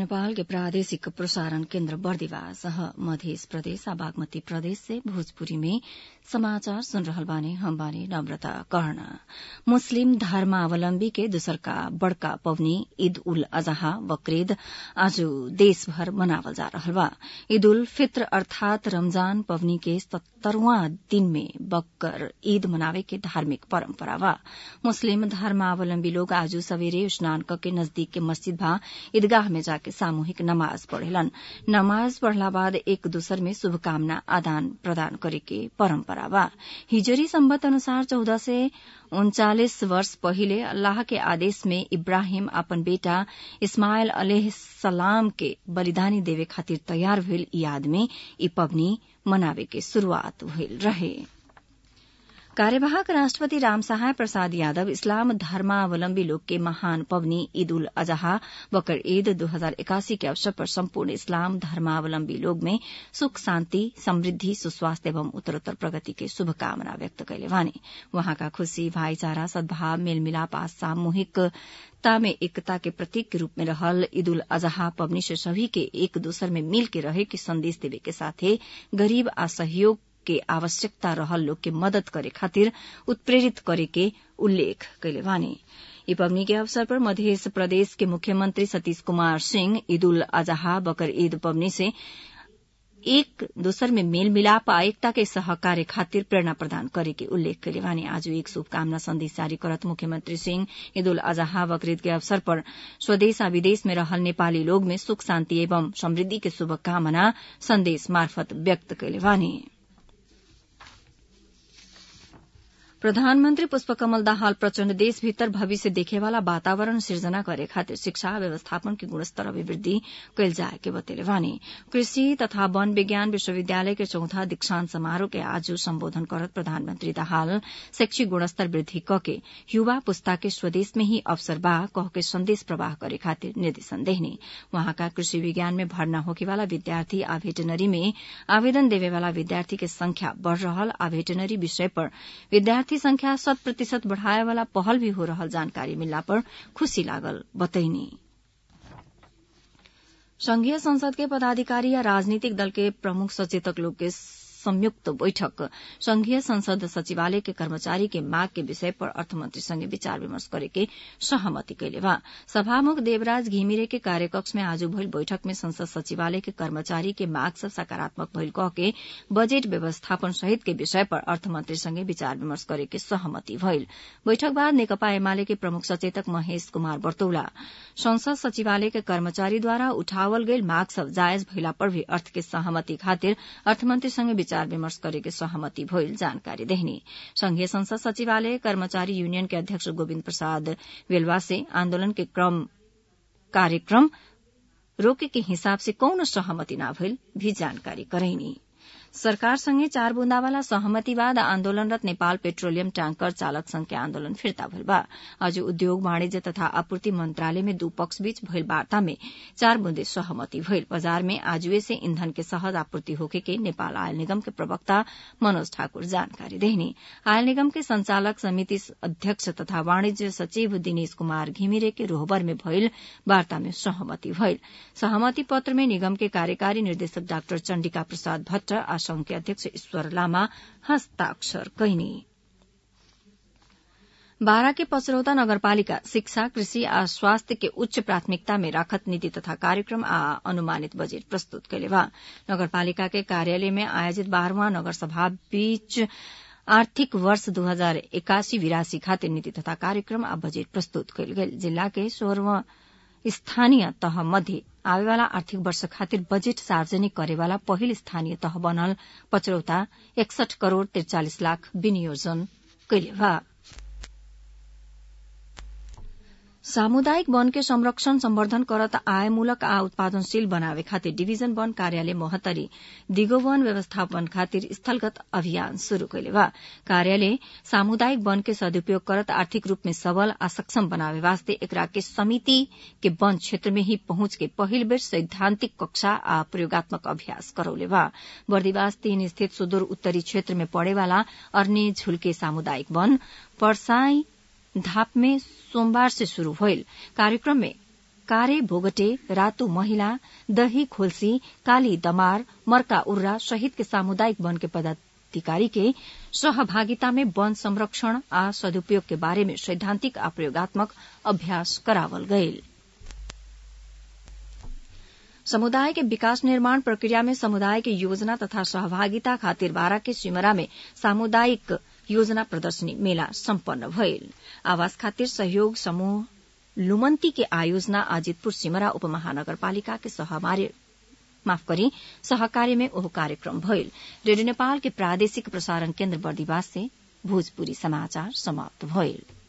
नेपाल के प्रादेशिक प्रसारण केन्द्र बर्दिवास मध्य प्रदेश आ बागमती प्रदेश से भोजपुरी में समाचार सुन रहल बानी हम बानी नम्रता कर्ण मुस्लिम धर्मावलम्बी के दूसरका बड़का पवनी ईद उल अजहा बकरीद आज देशभर मनावल जा रहल बा ईद उल फित्र अर्थात रमजान पवनी के सत्तरवां दिन में बकर ईद मनावे के धार्मिक परम्परा बा मुस्लिम धर्मावलम्बी लोग आज सवेरे स्नान के नजदीक के मस्जिद भा ईदगाह में जाके सामूहिक नमाज पढ़ेलन नमाज पढ़ला बाद एक दूसर में शुभकामना आदान प्रदान करे के परम्परा बा हिजरी सम्बत अनुसार चौदह से उन्चालिस वर्ष पहिले अल्लाह के आदेश में इब्राहिम अपन बेटा इस्माइल अलह सलाम के बलिदानी देवे खातिर तयार भइल याद में ई पवनी मनावे के शुरूआत भइल रहे कार्यवाहक राष्ट्रपति रामसहाय प्रसाद यादव इस्लाम धर्मावलम्बी लोग के महान पवनी ईद उल अजहा बकर ईद दो हजार इक्यासी के अवसर पर सम्पूर्ण इस्लाम धर्मावलम्बी लोग में सुख शान्ति समृद्धि सुस्वास्थ्य एवं उत्तरोत्तर प्रगति के शुभकामना व्यक्त कैले वानी वहाँका खुशी भाईचारा सद्भाव मेलमिलाप आ सामूहिकता में एकता के प्रतीक के रूप में रहल ईद उल अजहा पवनी से सभी के एक दूसर में मिल के रहे के संदेश देवे के साथे गरीब आ सहयोग के आवश्यकता रहल लोग के मदद करे खातिर उत्प्रेरित करे के उल्लेख कैले वानी ई पवनी के अवसर पर मध्य प्रदेश के मुख्यमंत्री सतीश कुमार सिंह ईद उल अजहा बकर ईद पवनी से एक दोसर में मेल मिलाप आ एकता के सहकार्य खातिर प्रेरणा प्रदान करे के उल्लेख कैले वानी आज एक शुभकामना संदेश जारी करत मुख्यमंत्री सिंह ईद उल अजहा बकरीद के अवसर पर स्वदेश आ विदेश में रहल नेपाली लोग में सुख शान्ति एवं समृद्धि के शुभकामना संदेश मार्फत व्यक्त कैले वानी प्रधानमन्त्री पुष्पकमल दाहाल प्रचण्ड देशभित्र भविष्य देखेवाला वातावरण सिर्जना करे खातिर शिक्षा व्यवस्थापन के गुणस्तर अभिवृद्धि कैल जाए के बतेले वानी कृषि तथा वन विज्ञान विश्वविद्यालय के चौथा दीक्षांत समारोह के आज सम्बोधन करत प्रधानमन्त्री दाहाल शैक्षिक गुणस्तर वृद्धि कके युवा पुस्ता के स्वदेश में ही अवसर बा कह के संदेश प्रवाह करे खातिर निर्देशन देहने वहाँका कृषि विज्ञान में भर्ना होकेवाला विद्यार्थी आ भेटनरी में आवेदन देवेवाला विद्यार्थी के संख्या बढ़ रहल आ भेटनरी विषय पर विद्यार्थी विद्यार्थी संख्या शत प्रतिशत बढ़ाए वाला पहल भी हो रहल जानकारी मिलला पर खुशी लागल बतैनी संघीय संसद के पदाधिकारी या राजनीतिक दल के प्रमुख सचेतक लोग के संयुक्त बैठक संघीय संसद सचिवालय के कर्मचारी के माग के विषय पर अर्थमंत्री संगे विचार विमर्श करे के सहमति कैले बा सभामुख देवराज घिमिरे के कार्यकक्ष में आज भइल बैठक में संसद सचिवालय के कर्मचारी के माग से सकारात्मक भइल कह के बजेट व्यवस्थापन सहित के विषय पर अर्थमंत्री संगे विचार विमर्श करे के सहमति भइल बैठक बाद नेकपा एमाले के प्रमुख सचेतक महेश कुमार बर्तौला संसद सचिवालय के कर्मचारीद्वारा उठावल गईल माग सब जायज भइला पर भी अर्थ के सहमति खातिर अर्थमंत्री संगे विचार विमर्श गरेको सहमति भइल जानकारी देहनी संघीय संसद सचिवालय कर्मचारी यूनियन के अध्यक्ष गोविन्द प्रसाद वेलवा से आन्दोलन के क्रम कार्यक्रम रोके के हिसाब से कौन सहमति न भइल भी जानकारी करैनी सरकारसँगै चार बुन्दावाला सहमतिवाद आन्दोलनरत नेपाल पेट्रोलियम ट्याङ्कर चालक संघ के आन्दोलन फिर्ता भइल बा आज उद्योग वाणिज्य तथा आपूर्ति मंत्रालय में दू पक्ष बीच भइल वार्ता में चार बुन्दे सहमति भइल बजार में आजुए से ईंधन के सहज आपूर्ति होखे के नेपाल आयल निगम के प्रवक्ता मनोज ठाकुर जानकारी देहनी आयल निगम के संचालक समिति अध्यक्ष तथा वाणिज्य सचिव दिनेश कुमार घिमिरे के रोहबर में भइल वार्ता में सहमति भइल सहमति पत्र में निगम के कार्यकारी निर्देशक डाक्टर चण्डिका प्रसाद भट्ट आ संघ के अध्यक्ष ईश्वर लामा हस्ताक्षर कैनी बारा के पचरौता नगरपालिका शिक्षा कृषि आ स्वास्थ्य के उच्च प्राथमिकता में राखत नीति तथा कार्यक्रम आ अनुमानित बजेट प्रस्तुत कैले बा नगरपालिका के कार्यालय में आयोजित बारहवां नगर सभा बीच आर्थिक वर्ष दू हजार एकासी बिरासी खातिर नीति तथा कार्यक्रम आ बजेट प्रस्तुत कयल गेल जिला के सोह्रवा स्थानीय तह मध्ये आवेवाला आर्थिक वर्ष खातिर बजेट सार्वजनिक करेवाला पहिल स्थानीय तह बनल पचरौता एकसठ करोड़ त्रिचालिस लाख विनियोजन कैले बा सामुदायिक वन के संरक्षण संवर्धन करत आयमूलक आ उत्पादनशील बनावे खातिर डिभिजन वन कार्यालय मोहतरी दिगो वन व्यवस्थापन खातिर स्थलगत अभियान शुरू कैले बा कार्यालय सामुदायिक वन के सदुपयोग करत आर्थिक रूप में सबल आ सक्षम बनावे वास्ते एकरा के समिति के वन क्षेत्र में ही पहुंच के पहिल बेर सैद्धांतिक कक्षा आ प्रयोगात्मक अभ्यास करौले बा बर्दिवास तीन स्थित सुदूर उत्तरी क्षेत्र में पड़ेवाला अर्ने झुलके सामुदायिक वन पर्साई धाप में सोमवार से शुरू भइल कार्यक्रम में कारे भोगटे रातु महिला दही खोल्सी काली दमार मर्का उर्रा सहित के सामुदायिक वन के पदाधिकारी के सहभागिता में वन संरक्षण आ सदुपयोग के बारे में सैद्धांतिक आ प्रयोगात्मक अभ्यास करावल गईल समुदाय के विकास निर्माण प्रक्रिया में समुदाय के योजना तथा सहभागिता खातिर बारा के सिमरा में सामुदायिक योजना प्रदर्शनी मेला सम्पन्न भइल आवास खातिर सहयोग समूह लुमन्ती के आयोजना अजितपुर सिमरा उपमहानगरपालिका के सहमार्य माफ करी सहकार्य में ओह कार्यक्रम भइल रेडियो नेपाल के प्रादेशिक प्रसारण केन्द्र बर्दिवास से भोजपुरी समाचार समाप्त भइल